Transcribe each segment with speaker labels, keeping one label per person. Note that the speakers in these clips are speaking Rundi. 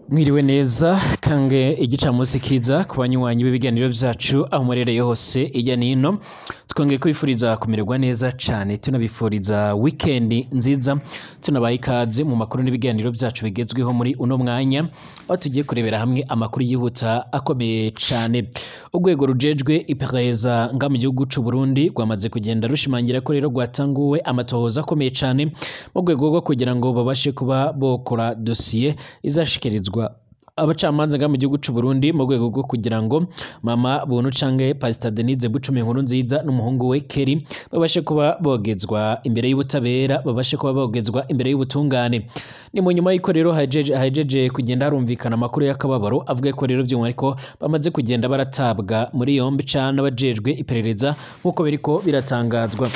Speaker 1: Mwiriwe neza kange igicamunsi kiza ku banywanyi b'ibiganiro vyacu aho murereye hose irya nino twongeye kubifuriza kumererwa neza cane tunabifuriza wikendi nziza tunabaha ikaze mu makuru n'ibiganiro vyacu bigezweho muri uno mwanya aho tugiye kurebera hamwe amakuru yihuta akomeye cane urwego rujejwe iperereza nga mu gihugu c'u Burundi rwamaze kugenda rushimangira ko rero rwatanguwe amatohoza akomeye cane mu rwego rwo kugira ngo babashe kuba bokora dosiye izashikirizwa abacamanza nga mu gihugu c'u Burundi mu rwego rwo kugira ngo mama Buntu canke Pastor Denise Bucumi nkuru nziza n'umuhungu we Kelly babashe kuba bogezwa imbere y'ubutabera babashe kuba bogezwa imbere y'ubutungane ni mu nyuma y'iko rero hajeje hajeje kugenda harumvikana amakuru y'akababaro avuga ko rero by'umwihariko bamaze kugenda baratabwa muri yombi cane abajejwe iperereza nk'uko biriko biratangazwa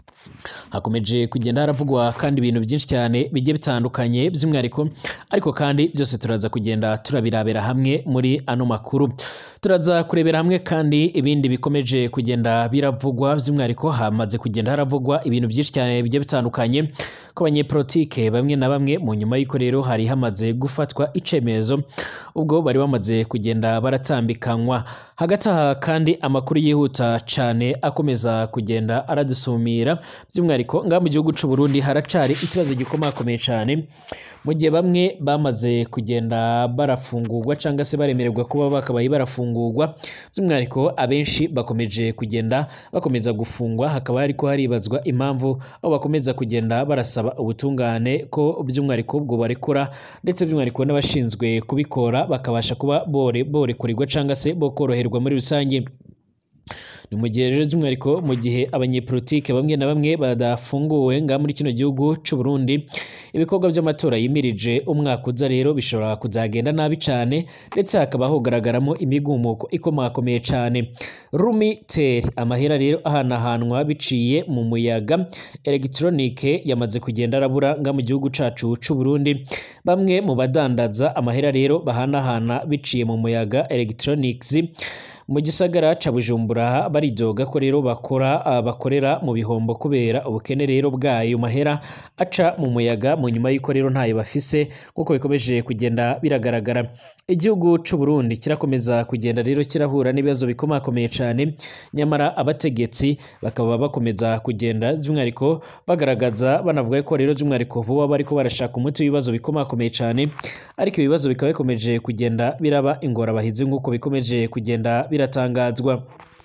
Speaker 1: hakomeje kugenda haravugwa kandi ibintu byinshi cyane bigiye bitandukanye by'umwihariko ariko kandi byose turaza kugenda turabirabera hamwe muri ano makuru turaza kurebera hamwe kandi ibindi bikomeje kugenda biravugwa by'umwihariko hamaze kugenda haravugwa ibintu byinshi cyane bigiye bitandukanye ko abanyepolitike bamwe na bamwe mu nyuma y'uko rero hari hamaze gufatwa icemezo ubwo bari bamaze kugenda baratambikanywa hagati aha kandi amakuru yihuta cane akomeza kugenda aradusumira by'umwihariko ngaha mu gihugu c'u Burundi haracari ikibazo gikomakomeye cane mu gihe bamwe bamaze kugenda barafungurwa cyangwa se baremererwa kuba bakabaye barafungurwa by'umwihariko abenshi bakomeje kugenda bakomeza gufungwa hakaba hariko haribazwa impamvu aho bakomeza kugenda barasaba ubutungane ko by'umwihariko ubwo barekura ndetse by'umwihariko n'abashinzwe kubikora bakabasha kuba bore borekurirwa cyangwa se bokoroherwa muri rusange ni mu gihe rero by'umwihariko mu gihe abanyepolitike bamwe na bamwe badafunguwe nga muri kino gihugu c'u Burundi ibikorwa by'amatora yimirije umwaka uza rero bishobora kuzagenda nabi cane ndetse hakaba hogaragaramo imigumuko ikomakomeye cane Rumi Ter amahera rero ahanahanwa biciye mu muyaga electronique yamaze kugenda arabura nga mu gihugu cacu c'u Burundi bamwe mu badandaza amahera rero bahanahana biciye mu muyaga electronics mu gisagara ca Bujumbura baridoga ko rero bakora uh, bakorera mu bihombo kubera ubukene rero bwayo mahera aca mu muyaga mu nyuma y'uko rero ntayo bafise nk'uko bikomeje kugenda biragaragara igihugu c'u Burundi kirakomeza kugenda rero kirahura n'ibibazo bikomakomeye cane nyamara abategetsi bakaba bakomeza kugenda by'umwihariko bagaragaza banavuga ko rero by'umwihariko vuba bariko barashaka umuti w'ibibazo bikomakomeye cane ariko ibibazo bikaba bikomeje kugenda biraba ingorabahizi nk'uko bikomeje kugenda biratangazwa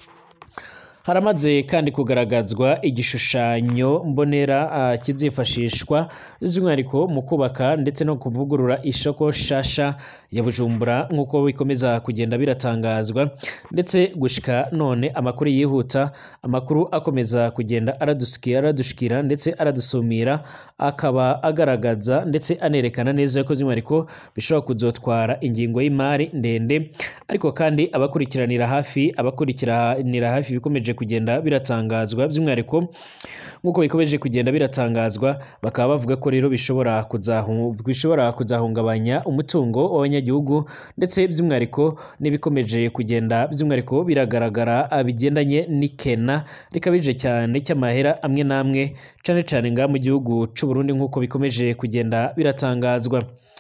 Speaker 1: haramaze kandi kugaragazwa igishushanyo mbonera uh, kizifashishwa by'umwihariko mu kubaka ndetse no kuvugurura isoko shasha ya Bujumbura nk'uko bikomeza kugenda biratangazwa ndetse gushika none amakuru yihuta amakuru akomeza kugenda aradusikira aradushikira ndetse aradusumira akaba agaragaza ndetse anerekana neza ko by'umwihariko bishobora kuzotwara ingingo y'imari ndende ariko kandi abakurikiranira hafi abakurikiranira hafi bikomeje kugenda biratangazwa by'umwihariko nk'uko bikomeje kugenda biratangazwa bakaba bavuga ko rero bishobora kuzahu bishobora kuzahungabanya umutungo w'abanyagihugu ndetse by'umwihariko n'ibikomeje kugenda by'umwihariko biragaragara bigendanye n'ikena rikabije cyane cy'amahera amwe n'amwe cane cane ngaha mu gihugu c'u Burundi nk'uko bikomeje kugenda biratangazwa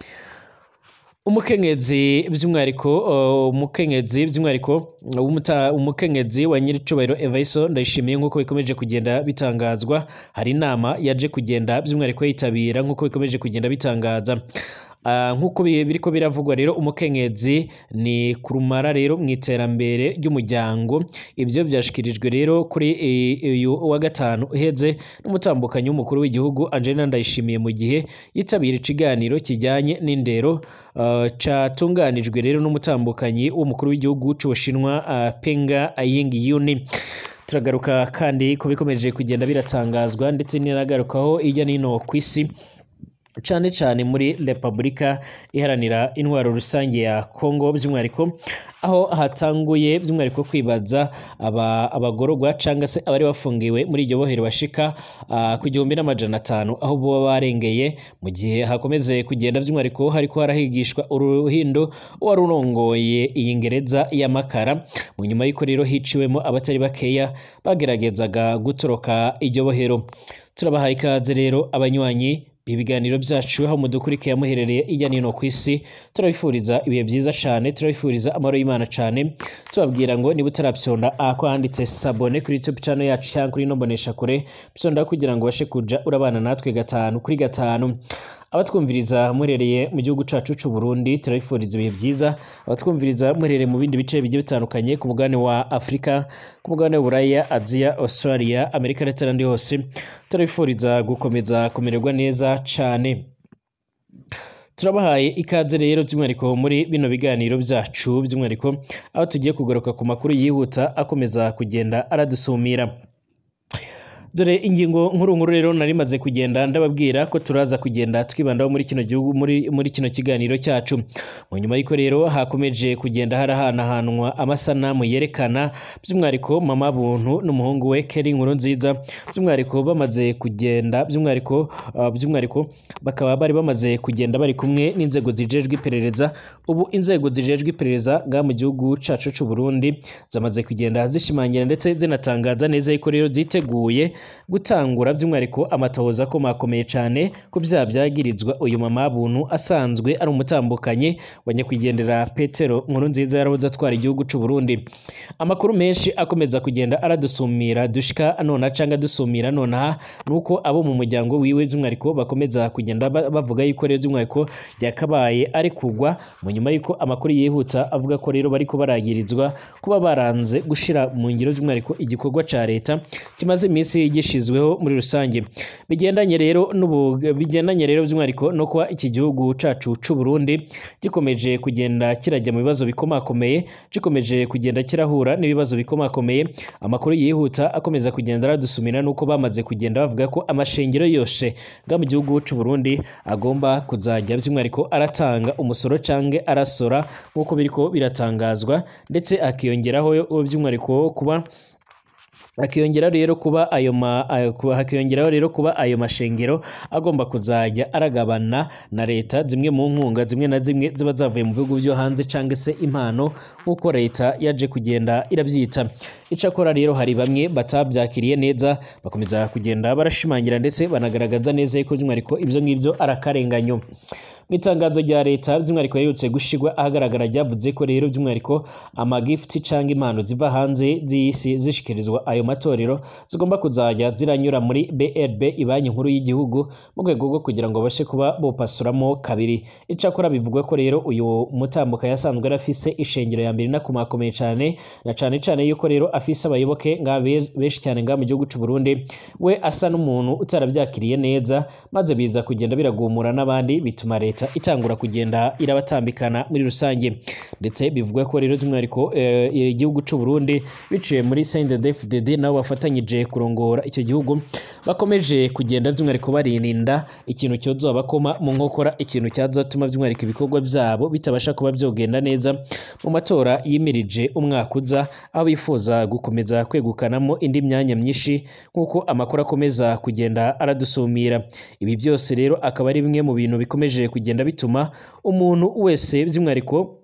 Speaker 1: umukenyezi by'umwihariko umukenyezi by'umwihariko umukenyezi wa nyiricubahiro Evaiso ndayishimiye nk'uko bikomeje kugenda bitangazwa hari inama yaje kugenda by'umwihariko yitabira nk'uko bikomeje kugenda bitangaza nk'uko biriko biravugwa rero umukenyezi ni kurumara rero mu iterambere ry'umuryango ibyo byashikirijwe rero kuri uyu wa gatanu uheze n'umutambukanyi w'umukuru w'igihugu Angelina Ndayishimiye mu gihe yitabira ikiganiro kijyanye n'indero catunganijwe rero n'umutambukanyi w'umukuru w'igihugu c'Ubushinwa Penga Aiying Yuni turagaruka kandi ko bikomeje kugenda biratangazwa ndetse n'inagarukaho ijya n'ino ku isi cane cane muri Repubulika iharanira intwaro rusange ya Kongo by'umwihariko aho hatanguye by'umwihariko kwibaza aba abagororwa canga se abari bafungiwe muri iryo bohero bashika uh, ku gihumbi n'amajana atanu aho boba barengeye mu gihe hakomeze kugenda by'umwihariko hariko harahigishwa uruhindo wari urongoye iyi ngereza y'amakara mu nyuma y'uko rero hiciwemo abatari bakeya bageragezaga gutoroka iryo bohero turabahaye ikaze rero abanywanyi ibiganiro byacu aho mudukurikiye muherereye ijya n'ino ku isi turabifuriza ibihe byiza cyane turabifuriza amahoro y'Imana cyane tubabwira ngo niba utarabyonda ako handitse sabone kuri YouTube channel yacu cyangwa kuri ino mbonesha kure byonda kugira ngo ubashe kuja urabana natwe gatanu kuri gatanu abatwumviriza muherereye mu gihugu cacu c'u Burundi turabifuriza ibihe byiza abatwumviriza muherereye mu bindi bice bigiye bitandukanye ku mugabane wa Afurika ku mugabane wa Buraya Aziya Australia Amerika ndetse n'andi hose turabifuriza gukomeza kumererwa neza cane turabahaye ikaze rero by'umwihariko muri bino biganiro byacu by'umwihariko aho tugiye kugaruka ku makuru yihuta akomeza kugenda aradusumira dore ingingo nkuru nkuru rero nari maze kugenda ndababwira ko turaza kugenda twibandaho muri kino gihugu muri muri kino kiganiro cyacu mu nyuma y'uko rero hakomeje kugenda harahanahanwa amasanamu yerekana by'umwihariko mama buntu n'umuhungu we Kelly nkuru nziza by'umwihariko bamaze kugenda by'umwihariko uh, by'umwihariko bakaba bari bamaze kugenda bari kumwe n'inzego zijejwe iperereza ubu inzego zijejwe iperereza nga mu gihugu cacu c'u Burundi zamaze kugenda zishimangira ndetse zinatangaza neza yuko rero ziteguye gutangura by'umwihariko amatohoza akomakomeye cyane ku byaha byagirizwa uyu mama buntu asanzwe ari umutambukanyi wa nyakwigendera Petero nkuru nziza yarahoze atwara igihugu c'u Burundi amakuru menshi akomeza kugenda aradusumira dushika nona canga dusumira nonaha nuko abo mu muryango wiwe by'umwihariko bakomeza kugenda ba- bavuga yuko rero by'umwihariko byakabaye ari kugwa mu nyuma yuko amakuru yihuta avuga ko rero bariko baragirizwa kuba baranze gushira mu ngiro by'umwihariko igikorwa ca leta kimaze iminsi gishizweho muri rusange bigendanye rero n'ubu bigendanye rero by'umwihariko no kuba iki gihugu cacu c'u Burundi gikomeje kugenda kirajya mu bibazo bikomakomeye gikomeje kugenda kirahura n'ibibazo bikomakomeye amakuru yihuta akomeza kugenda aradusumira nuko bamaze kugenda bavuga ko amashengero yose nga mu gihugu c'u Burundi agomba kuzajya by'umwihariko aratanga umusoro canke arasora nk'uko biriko biratangazwa ndetse akiyongeraho by'umwihariko kuba hakiyongeraho rero kuba ayo ma ayo- kuba- hakiyongeraho rero kuba ayo mashengero agomba kuzajya aragabana na leta zimwe mu nkunga zimwe na zimwe ziba zavuye mu bihugu byo hanze cyangwa se impano nk'uko leta yaje kugenda irabyita icakora rero hari bamwe batabyakiriye neza bakomeza kugenda barashimangira ndetse banagaragaza neza yuko by'umwihariko ibyo ngibyo ari akarenganyo mu itangazo rya leta by'umwihariko riherutse gushirwa ahagaragara ryavuze ko rero by'umwihariko amagifuti cyangwa impano ziva hanze z'isi zishikirizwa ayo matorero zigomba kuzajya ziranyura muri BRB ibanki nkuru y'igihugu mu rwego rwo kugira ngo babashe kuba bopasuramo kabiri icakora bivugwa ko rero uyu mutambuka yasanzwe arafise ishengero ya mbere inakomakomeye cyane na cyane cyane yuko rero afise abayoboke nga bez- benshi cyane nga mu gihugu c'u Burundi we asa n'umuntu utarabyakiriye neza maze biza kugenda biragumura n'abandi bituma leta itangura kugenda irabatambikana muri rusange ndetse bivugwa ko rero by'umwihariko eh, igihugu c'u Burundi biciye muri CNDD-FDD nabo bafatanyije kurongora icyo gihugu bakomeje kugenda by'umwihariko barinda ikintu cyozabakoma mu nkokora ikintu cyazatuma by'umwihariko ibikorwa byabo bitabasha kuba byogenda neza mu matora yimirije umwaka uza aho bifuza gukomeza kwegukanamo indi myanya myinshi nk'uko amakuru akomeza kugenda aradusumira ibi byose rero akaba ari bimwe mu bintu bikomeje kugenda bituma umuntu wese by'umwihariko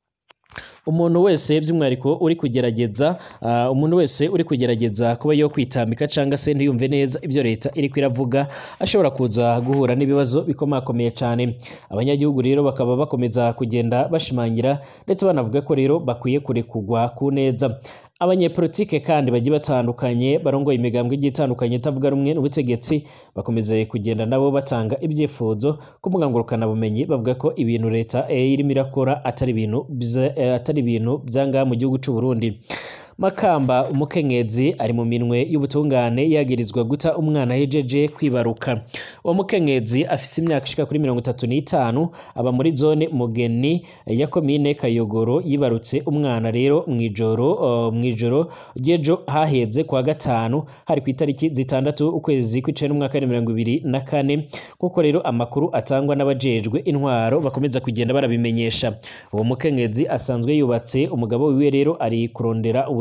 Speaker 1: umuntu wese by'umwihariko uri kugerageza ah, umuntu wese uri kugerageza kuba yo kwitambika cyangwa se ntiyumve neza ibyo leta iri kwiravuga ashobora kuza guhura n'ibibazo bikomakomeye cyane abanyagihugu rero bakaba bakomeza kugenda bashimangira ndetse banavuga ko rero bakwiye kurekugwa ku neza abanyepolitike kandi bagiye batandukanye barongoye imigambwe igiye itandukanye itavuga rumwe n'ubutegetsi bakomeze kugenda nabo batanga ibyifuzo ku mbuga ngurukanabumenyi bavuga ko ibintu leta eh, irimo irakora atari ibintu bza- eh, atari ibintu byangaha mu gihugu cy'u Burundi Makamba umukenyezi ari mu minwe y'ubutungane yagirizwa guta umwana yejeje kwibaruka uwo mukenyezi afise imyaka ishika kuri mirongo itatu n'itanu aba muri zone mugeni ya komine kayogoro yibarutse umwana rero mw'ijoro uh, mw'ijoro ry'ejo haheze kwa gatanu hari ku itariki zitandatu ukwezi kw'icenda n'umwaka wa mirongo ibiri na kane nk'uko rero amakuru atangwa n'abajejwe intwaro bakomeza kugenda barabimenyesha uwo mukenyezi asanzwe yubatse umugabo wiwe rero ari kurondera ubuzima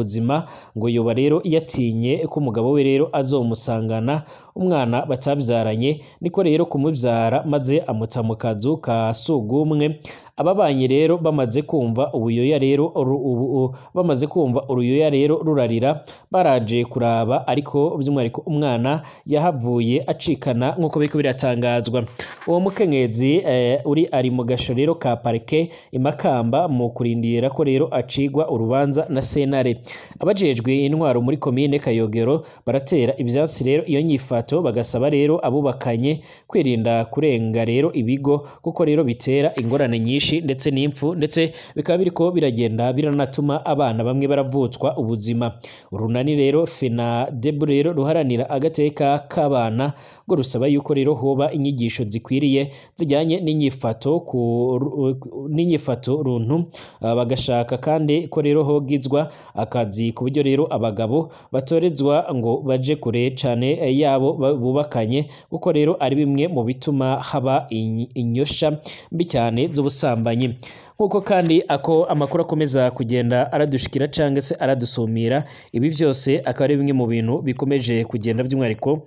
Speaker 1: ubuzima ngo yoba rero yatinye ko umugabo we rero azomusangana umwana batabyaranye niko rero kumubyara maze amuta mu kazu ka sugumwe ababanyi rero bamaze kumva ubuyoya rero uru- ubu- u- bamaze kumva uruyoya rero rurarira baraje kuraba ariko by'umwihariko umwana yahavuye acikana nk'uko biriko biratangazwa uwo mukenyezi eh, uri ari mu gasho rero ka parike imakamba mu kurindira ko rero acigwa urubanza na sentare abajejwe intwaro muri komine kayogero baratera ivyatsi rero iyo nyifato bagasaba rero abubakanye kwirinda kurenga rero ibigo kuko rero bitera ingorane nyinshi ndetse n'impfu ndetse bikaba biriko biragenda biranatuma abana bamwe baravutswa ubuzima urunani rero fena debu rero ruharanira agateka k'abana ngo rusaba yuko rero hoba inyigisho zikwiriye zijyanye n'inyifato ku ru- n'inyifato runtu ah, bagashaka kandi ko rero hogizwa akazi ku buryo rero abagabo batorezwa ngo baje kure cane eh, yabo ba- bubakanye kuko rero ari bimwe mu bituma haba inyi- inyosha mbi cyane z'ubusambanyi nk'uko kandi ako amakuru akomeza kugenda aradushikira cyangwa se aradusumira ibi byose akaba ari bimwe mu bintu bikomeje kugenda by'umwihariko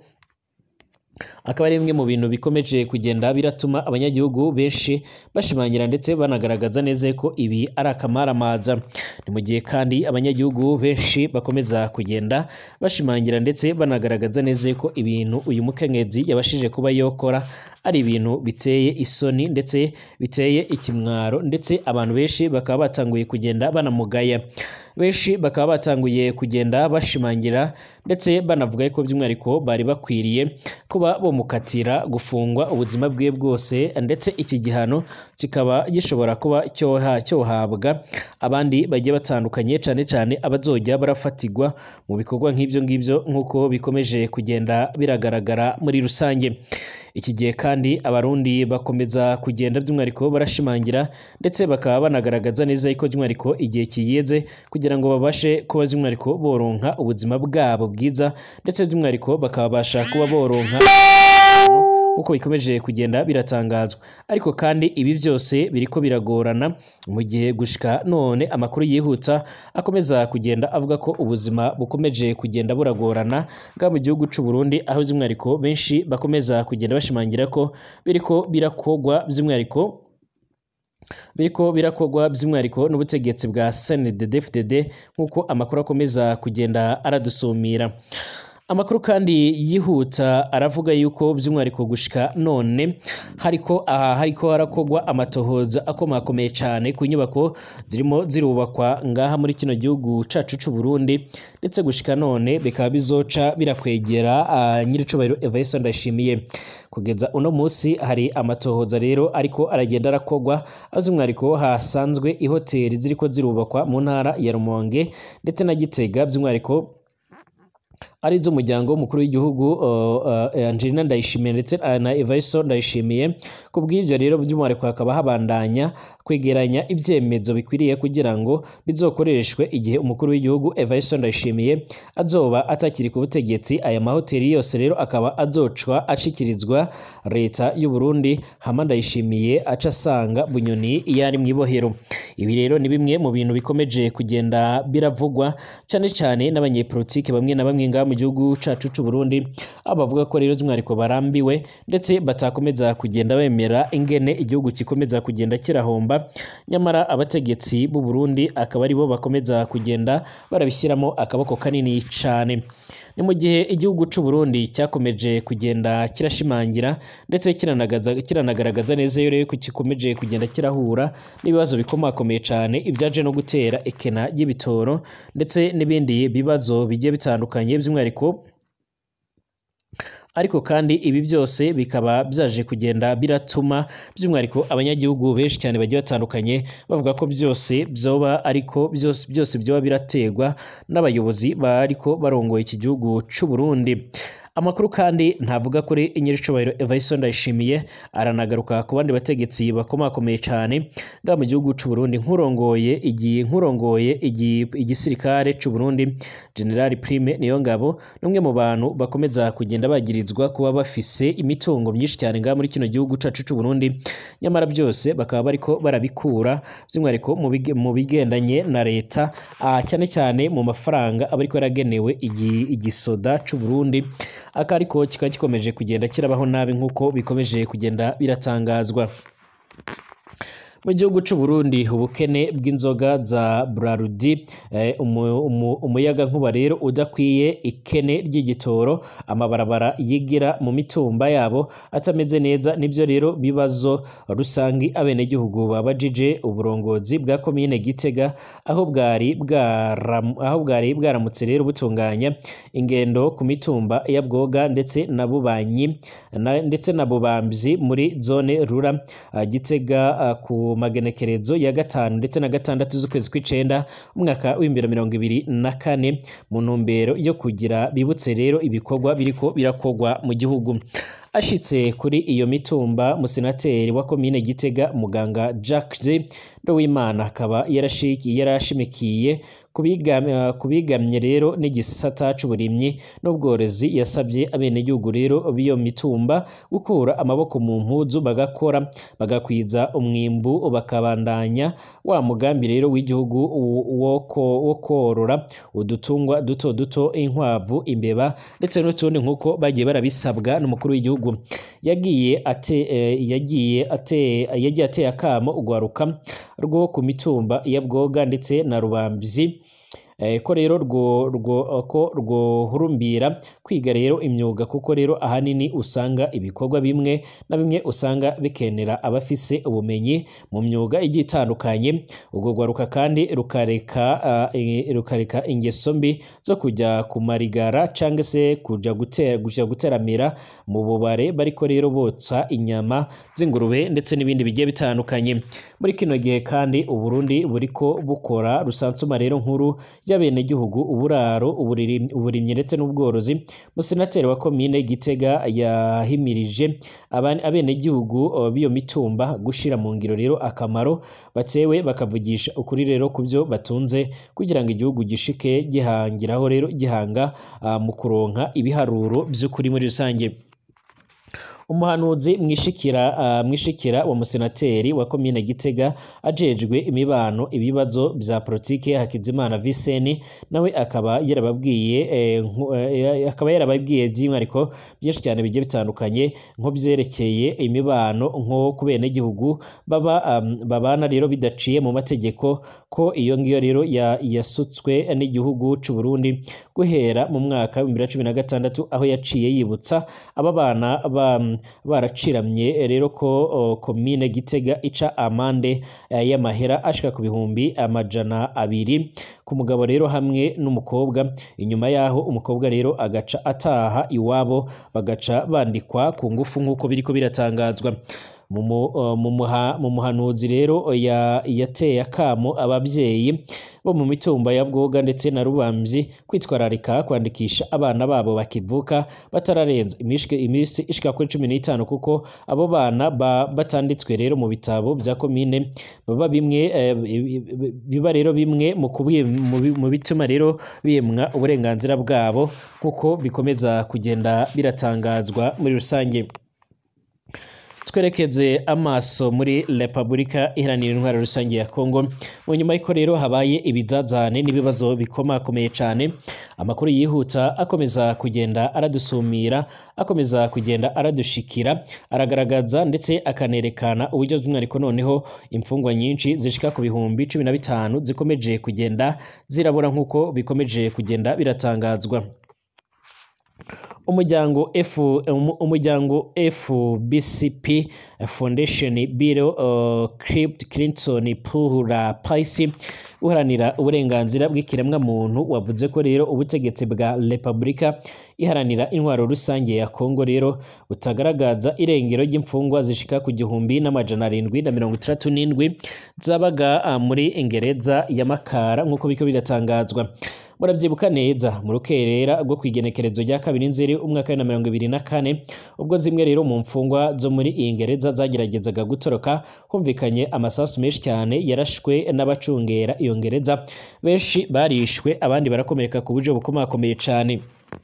Speaker 1: akaba ari bimwe mu bintu bikomeje kugenda biratuma abanyagihugu benshi bashimangira ndetse banagaragaza neza ko ibi ari akamaramaza ni mu gihe kandi abanyagihugu benshi bakomeza kugenda bashimangira ndetse banagaragaza neza ko ibintu uyu mukenyezi yabashije kuba yokora ari ibintu biteye isoni ndetse biteye ikimwaro ndetse abantu benshi bakaba batanguye kugenda banamugaya benshi bakaba batanguye kugenda bashimangira ndetse banavuga ko by'umwihariko bari bakwiriye kuba bamukatira gufungwa ubuzima bwe bwose ndetse iki gihano kikaba gishobora kuba cyoha cyohabwa abandi bagiye batandukanye cyane cyane abazojya barafatirwa mu bikorwa nk'ibyo ngibyo nk'uko bikomeje kugenda biragaragara muri rusange iki gihe kandi abarundi bakomeza kugenda by'umwihariko barashimangira ndetse bakaba banagaragaza neza ko by'umwihariko igihe kiyeze kugira ngo babashe kuba by'umwihariko boronka ubuzima bwabo bwiza ndetse by'umwihariko bakabasha kuba boronka nk'uko bikomeje kugenda biratangazwa ariko kandi ibi byose biriko biragorana mu gihe gushika none amakuru yihuta akomeza kugenda avuga ko ubuzima bukomeje kugenda buragorana bwa mu gihugu c'u Burundi aho by'umwihariko benshi bakomeza kugenda bashimangira ko biriko birakogwa by'umwihariko biriko birakogwa by'umwihariko n'ubutegetsi bwa CNDD-FDD nk'uko amakuru akomeza kugenda aradusumira amakuru kandi yihuta aravuga yuko by'umwihariko gushika none hariko aha hariko harakogwa amatohoza akomakomeye cyane ku nyubako zirimo zirubakwa ngaha muri kino gihugu cacu c'u Burundi ndetse gushika none bikaba bizoca birakwegera uh, nyiricubahiro Evariste Ndayishimiye kugeza uno munsi hari amatohoza rero ariko aragenda arakogwa aho by'umwihariko hasanzwe ihoteli ziriko zirubakwa mu ntara ya Rumonge ndetse na Gitega by'umwihariko ari iz'umuryango w'umukuru w'igihugu uh, uh, Angelina Ndayishimiye ndetse uh, na Evariste Ndayishimiye ku bw'ibyo rero by'umwihariko hakaba habandanya kwegeranya ibyemezo bikwiriye kugira ngo bizokoreshwe igihe umukuru w'igihugu Evariste Ndayishimiye azoba atakiri ku butegetsi aya mahoteli yose rero akaba azocwa ashikirizwa leta y'u Burundi hama Ndayishimiye aca asanga Bunyoni yari mu ibohero ibi rero ni bimwe mu bintu bikomeje kugenda biravugwa cyane cyane n'abanyepolitike bamwe na bamwe ngaha mu gihugu cacu c'u Burundi aho bavuga ko rero by'umwihariko barambiwe ndetse batakomeza kugenda bemera ingene igihugu gikomeza kugenda kirahomba nyamara abategetsi b'u Burundi akaba aribo bakomeza kugenda barabishyiramo akaboko kanini cane ni mu gihe igihugu c'u Burundi cyakomeje kugenda kirashimangira ndetse kiranagaza kiranagaragaza neza rero ko gikomeje kugenda kirahura n'ibibazo bikomakomeye cyane ibyaje no gutera ekena y'ibitoro ndetse n'ibindi bibazo bigiye bitandukanye by'umwihariko ariko kandi ibi byose bikaba byaje kugenda biratuma by'umwihariko abanyagihugu benshi cyane bagiye batandukanye bavuga ko byose byoba ariko byose byose byoba birategwa n'abayobozi bariko barongoye iki gihugu c'u Burundi amakuru kandi ntavuga kuri nyiricubahiro Evariste Ndayishimiye aranagaruka ku bandi bategetsi bakomakomeye cyane ngaha mu gihugu c'u Burundi nkurongoye igiye nkurongoye igi- igisirikare c'u Burundi General Prime Niyongabo n'umwe mu bantu bakomeza kugenda bagirizwa kuba bafise imitungo myinshi cyane ngaha muri kino gihugu cacu c'u Burundi nyamara byose bakaba bariko barabikura by'umwihariko mu bige- mu bigendanye na leta ah, cyane cyane mu mafaranga aba ariko yaragenewe igi- igisoda c'u Burundi aka ariko kikaba gikomeje kugenda kirabaho nabi nk'uko bikomeje kugenda biratangazwa mu gihugu c'u Burundi ubukene bw'inzoga za Brarudi eh, umu- umu- umuyaga nkuba rero udakwiye ikene ry'igitoro amabarabara yigira mu mitumba yabo atameze neza nibyo rero bibazo rusangi abenegihugu babajije uburongozi bwa komine Gitega aho bwari bwaram, aho bwari bwaramutse rero butunganya ingendo ku mitumba ya Bwoga ndetse na Bubanyi na, ndetse na Bubamvyi muri zone rura uh, Gitega uh, ku magenekerezo ya gatanu ndetse na gatandatu z'ukwezi kw'icenda umwaka w'ibihumbi mirongo ibiri na kane mu ntumbero yo kugira bibutse rero ibikorwa biriko birakorwa mu gihugu ashitse kuri iyo mitumba musenateri wa komine Gitega muganga Jacques Nduwimana akaba yarashiki yarashimikiye kubigam- kubigamye rero n'igisata c'uburimyi n'ubworozi yasabye abenegihugu rero b'iyo mitumba gukura amaboko mu mpuzu bagakora bagakwiza umwimbu bakabandanya wa mugambi rero w'igihugu wo- wo ko- wo korora udutungwa duto duto inkwavu imbeba ndetse n'utundi nk'uko bagiye barabisabwa n'umukuru w'igihugu yagiye ate eh, yagiye ate yagiye ateye akamo ugwaruka rwo ku mitumba ya Bwoga ndetse na Rubamvyi eh, ko rero rwo rwo ko rwohurumbira kwiga rero imyuga kuko rero ahanini usanga ibikorwa bimwe na bimwe usanga bikenera abafise ubumenyi mu myuga igiye itandukanye ubwo rwaruka kandi rukareka ah, i- rukareka ingeso mbi zo kujya ku marigara cyangwa se kuja gutera kuja guteramira mu bubare bariko rero botsa inyama z'ingurube ndetse n'ibindi bigiye bitandukanye muri kino gihe kandi uburundi buriko bukora rusansuma rero nkuru y'abenegihugu uburaro uburiri- uburimyi ndetse n'ubworozi musenateri wa komine gitega yahimirije abane- abenegihugu uh, b'iyo mitumba gushira mu ngiro rero akamaro batewe bakavugisha ukuri rero ku byo batunze kugira ngo igihugu gishike gihangiraho rero gihanga uh, mu kuronka ibiharuro by'ukuri muri rusange umuhanuzi mwishikira uh, mwishikira wa musenateri wa komine Gitega ajejwe imibano ibibazo vya politike Hakizimana Viseni nawe akaba yarababwiye eh, nku- eh, akaba yarababwiye by'imwariko byinshi cyane bigiye bitandukanye nko byerekeye imibano nko ku benegihugu baba um, babana rero bidaciye mu mategeko ko iyo ngiyo rero ya, yasutswe n'igihugu c'u Burundi guhera mu mwaka wa 2016 aho yaciye yibutsa aba bana ba, baraciramye rero ko o, komine Gitega ica amande eh, y'amahera ashika ku bihumbi amajana abiri ku mugabo rero hamwe n'umukobwa inyuma yaho umukobwa rero agaca ataha iwabo bagaca bandikwa ku ngufu nk'uko biriko biratangazwa mu mu- uh, mu muha- mu muhanuzi rero ya- yateye akamo ababyeyi bo mu mitumba ya Bwoga ndetse na Rubamvyi kwitwararika kwandikisha abana babo bakivuka batararenza imishike iminsi ishika kuri cumi n'itanu kuko abo bana ba- batanditswe rero mu bitabo bya komine baba bimwe eh, biba rero bimwe mu kubi- mu bi- mu bituma rero bimwa uburenganzira bwabo nk'uko bikomeza kugenda biratangazwa muri rusange twerekeze amaso muri repubulika iharanira intwaro rusange ya kongo mu nyuma y'uko rero habaye ibizazane n'ibibazo bikomakomeye cyane amakuru yihuta akomeza kugenda aradusumira akomeza kugenda aradushikira aragaragaza ndetse akanerekana uburyo by'umwihariko noneho imfungwa nyinshi zishika ku bihumbi cumi na bitanu zikomeje kugenda zirabura nk'uko bikomeje kugenda biratangazwa umuryango F umu- umuryango FBCP Foundation Bureau uh, Crypt Clinton pour la Paix uharanira uburenganzira bw'ikiremwa muntu wavuze ko rero ubutegetsi bwa Repubulika iharanira intwaro rusange ya Kongo rero butagaragaza irengero ry'imfungwa zishika ku gihumbi n'amajana arindwi na mirongo itandatu n'indwi zabaga ah, muri Ingereza ya Makara nk'uko biko biratangazwa murabyibuka neza mu rukerera rwo kwigenekerezo rya kabiri nzeri umwaka wa mirongo ibiri na kane ubwo zimwe rero mu mfungwa zo muri iyi gereza zageragezaga gutoroka humvikanye amasasu menshi cyane yarashwe n'abacungera iyo gereza benshi barishwe abandi barakomereka ku buryo bukomakomeye cyane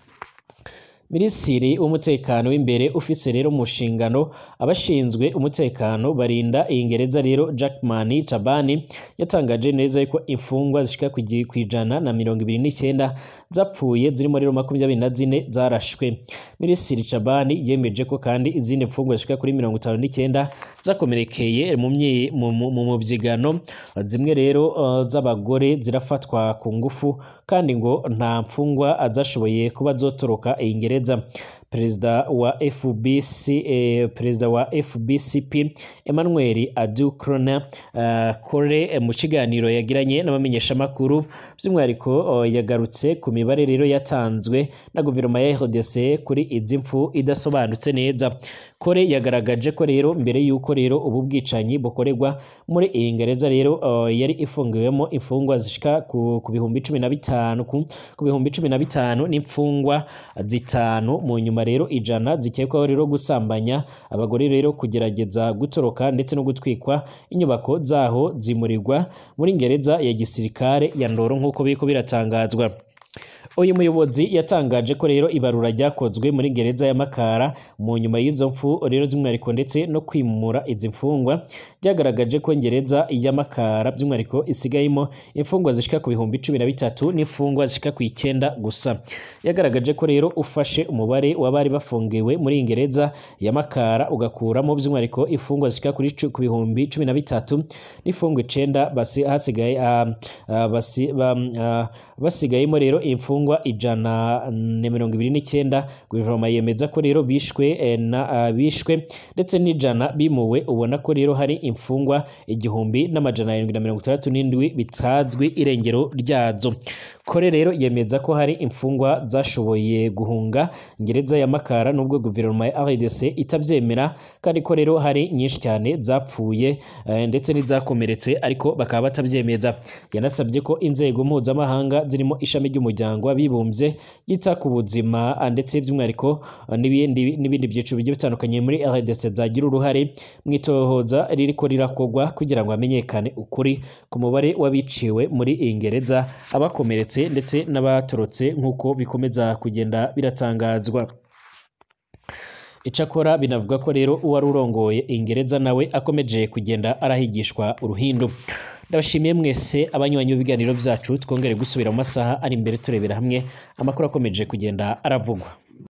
Speaker 1: minisitiri w'umutekano w'imbere ufise rero mu nshingano abashinzwe umutekano barinda iyi gereza rero Jackman Tabani yatangaje neza yuko imfungwa zishika ku gi- kw'ijana na mirongo ibiri n'icyenda zapfuye zirimo rero makumyabiri na zine zarashwe minisitiri Tabani yemeje ko kandi izindi mfungwa zishika kuri mirongo itanu n'icyenda zakomerekeye mu myi- mu- mu mu mubyigano zimwe rero uh, z'abagore zirafatwa ku ngufu kandi ngo nta mfungwa azashoboye kuba zotoroka iyi gereza perezida wa FBC eh, perezida wa FBCP Emmanuel Adukrona uh, Kore eh, mu kiganiro yagiranye n'abamenyeshamakuru by'umwihariko uh, yagarutse ku mibare rero yatanzwe na guverinoma ya RDC kuri izi mfu idasobanutse neza Kore yagaragaje ko rero mbere y'uko rero ubu bwicanyi bukorerwa muri iyi gereza rero uh, yari ifungiwemo imfungwa zishika ku, ku bihumbi cumi na bitanu ku, ku bihumbi cumi na bitanu n'imfungwa zitanu mu nyuma rero ijana zikekwaho rero gusambanya abagore rero kugerageza gutoroka ndetse no gutwikwa inyubako zaho zimurirwa muri gereza ya gisirikare ya Ndoro nk'uko biriko biratangazwa uyu muyobozi yatangaje ko rero ibarura ryakozwe muri gereza ya Makara mu nyuma y'izo mfu rero z'umwihariko ndetse no kwimura izi mfungwa byagaragaje ko gereza ya Makara by'umwihariko isigayemo imfungwa zishika ku bihumbi cumi na bitatu n'imfungwa zishika ku icyenda gusa yagaragaje ko rero ufashe umubare w'abari bafungiwe muri iyi gereza ya Makara ugakuramo by'umwihariko imfungwa zishika kuri cu- ku bihumbi cumi na bitatu n'imfungwa icenda basi hasigaye ah, ah, basi ba- ah, basigayemo rero imfungwa ijana na mirongo ibiri n'icyenda guverinoma yemeza ko rero bishwe eh, na ah, bishwe ndetse n'ijana bimuwe ubona ko rero hari imfungwa igihumbi n'amajana arindwi na mirongo itandatu n'indwi bitazwi irengero ryazo kore rero yemeza ko hari imfungwa zashoboye guhunga gereza ya Makara nubwo guverinoma ya RDC itabyemera kandi ko rero hari nyinshi cyane zapfuye eh, ndetse n'izakomeretse ariko bakaba batabyemeza yanasabye ko inzego mpuzamahanga zirimo ishami ry'umuryango w'abibumbye ryita ku buzima ah, ndetse by'umwihariko ah, n'ibindi n'ibindi byiciro bigiye bitandukanye muri RDC zagira uruhare mu itohoza ririko rirakorwa kugira ngo hamenyekane ukuri ku mubare w'abiciwe muri iyi gereza abakomeretse ndetse n'abatorotse nk'uko bikomeza kugenda biratangazwa Icakora binavuga ko rero uwari urongoye ingereza nawe akomeje kugenda arahigishwa uruhindu ndabashimiye mwese abanywanyi b'ibiganiro byacu twongere gusubira mu masaha ari imbere turebera hamwe amakuru akomeje kugenda aravugwa